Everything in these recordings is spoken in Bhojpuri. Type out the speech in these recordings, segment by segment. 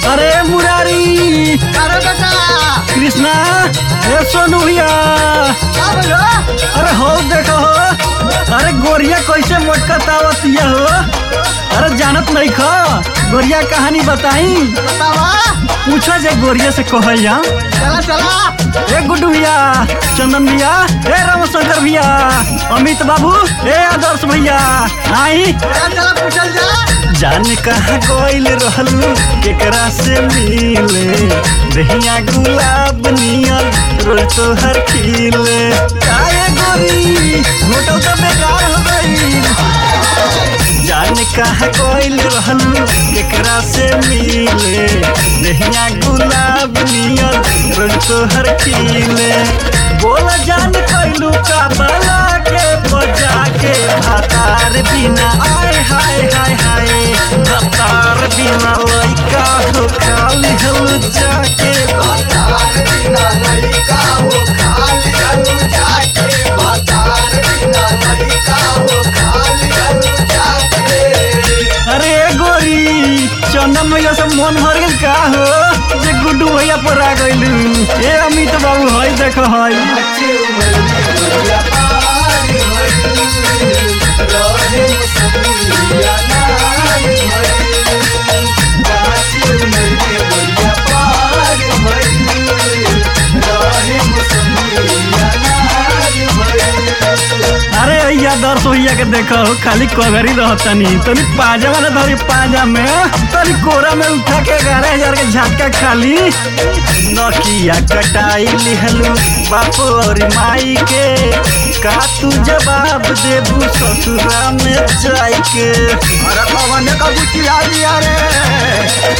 अरे मुरारी अरे बेटा कृष्णा ए सोनू भैया का बोलो अरे हो देखो हो अरे गोरिया कैसे मोटकतावतिया हो अरे जानत नहीं खो गोरिया कहानी बताई बतावा पूछो जे गोरिया से कहल जा चला चला ए गुड्डू भैया चंदन भैया ए रामशंकर भैया अमित बाबू ए आदर्श भैया आई चला चला पूछल जा जान कहाँ गइल रहलू केकरा से मिले दहिया गुलाब नियर रोज तोहर खिले काहे गोरी होटल तो बेकार हो गइल जान कहाँ गइल रहलू केकरा से मिले दहिया गुलाब नियर रोज तोहर खिले बोल जान कैलू का बला के बजा के भातार बिना आय हाय हाय हाय भातार बिना लइका हो खाली हल जाके बाजार बिना लड़का हो खाली हलू जाके बाजार बिना लड़का हो खाली हलू जाके अरे गोरी चंदन भैया से मन भर गेल का हो जे गुड्डू भैया पर आ गइलू ए अमित बाबू हई देखो हई अच्छे उम्र में बढ़िया पार भइल, रहे मुसलिया नार भइल। अच्छे उम्र में बढ़िया पार भइल, रहे मुसलिया नार भइल। अरे भैया दर्श भैया के देखो खाली कगरी रहतनी तनी पाजा वाला धरी पाजा में तनी कोरा में उठा के ग्यारह हजार के झटका खाली नकिया कटाई लिहलू बाप और माई के का तू जवाब देबू ससुरा में जाई के अरे पवन का बुचिया दिया रे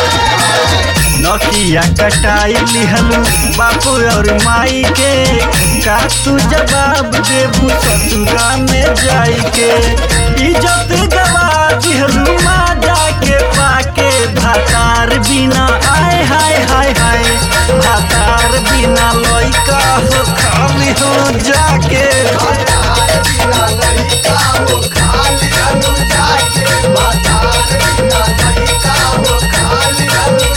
नकिया कटाई लिहलू बाप और माई के का तू जवाब देबू ससुरा में जाई के इज्जत गवा दिहलू माँ जाके पाके भातार बिना आय हाय हाय हाय भातार बिना लइका हो खाली हो जाके बाजार बिना लड़का हो खाली हलू जाके बाजार बिना लड़का हो खाली हलू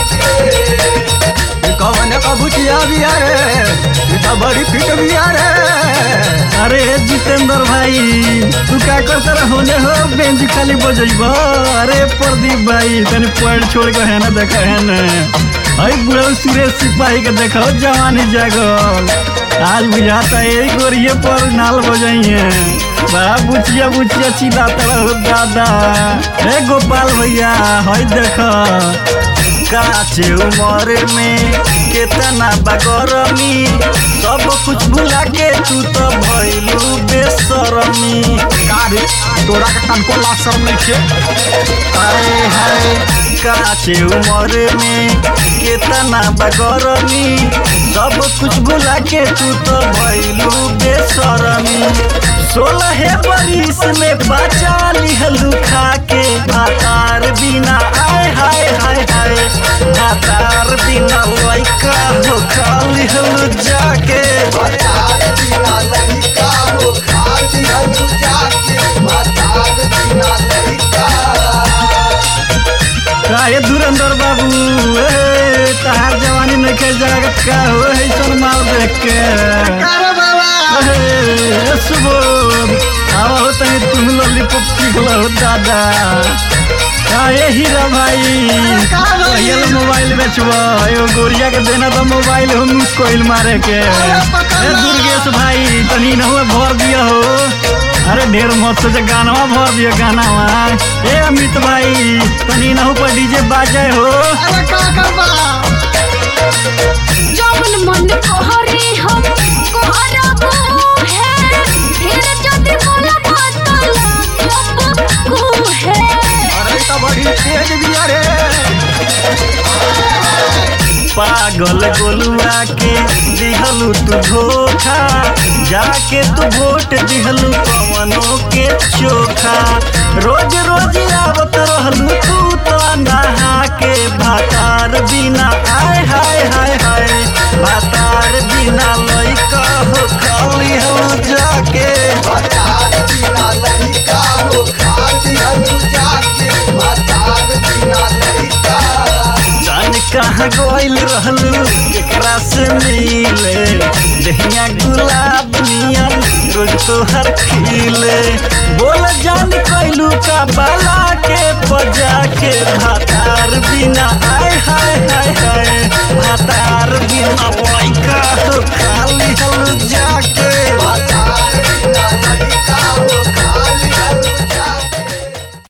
जाके कवन का बुचिया दिया रे ई तो बड़ी फिट बिया रे अरे जितेंद्र भाई तू क्या करते रह होने हो बेंच खाली बजेब अरे प्रदीप भाई तनी पॉइंट छोड़ के है ना देखा है ना अरे बुढ़ा सुरेश सिपाही के देखो जवानी जागल आज बुझाता है यही गोरिये पर नाल बजाइए बड़ा बुचिया बुचिया चिल्लाता रहो दादा ए गोपाल भैया हई देखो काचे उमर में केतना बगरमी सब कुछ भुला के तू तो भइलू बेसरमी गाड़ी तोरा के तनको लाज शर्म नहीं छे हाय हाय काचे उमर में केतना बगरमी सब कुछ भुला के तू तो भइलू बेसरमी सोलह बरिस में बचा लिहलू खा के भातार बिना आय हाय हाय हाय भातार बिना लइका हो खाली हलू जाके बाजार बिना लड़का हो खाली हलू जाके बाजार बिना लड़का काहे धुरंधर बाबू ए तहार जवानी नखे जागत का हो ऐसन माल देख के अरे बाबा ए, सुबोध आवा हो तनी तुम लॉलीपॉप चिखला हो दादा काहे हीरा भाई का भाई? पहले मोबाइल बेचबा एगो गोरिया के देना तो मोबाइल हो मिस कोइल मारे के अरे पकड़ ए ला। दुर्गेश भाई तनी न हुए भर दिया हो अरे ढेर मत सोचे गानवा भर दियो गानावा ए अमित भाई तनी न पर डीजे बाजे हो अरे का करबा जौन मन कहरे हम करबो है फिर जदि मोला बतला को है अरे तो बड़ी तेज बिया रे पागल गोलुआ के दिहलू तू धोखा जाके तू वोट दिहलू पवनों के चोखा रोज रोज आवत रहलू तू तो नहा के भातार बिना आय हाय हाय हाय भातार बिना लइका हो खाली हो जाके बाजार बिना लड़का हो खाली हलू जाके बाजार बिना लड़का कहाँ गइल रहलू केकरा से मिले दहिया गुलाब नियन रोज तोहर खिले बोल जान कैलू का बाला के बजा के भातार बिना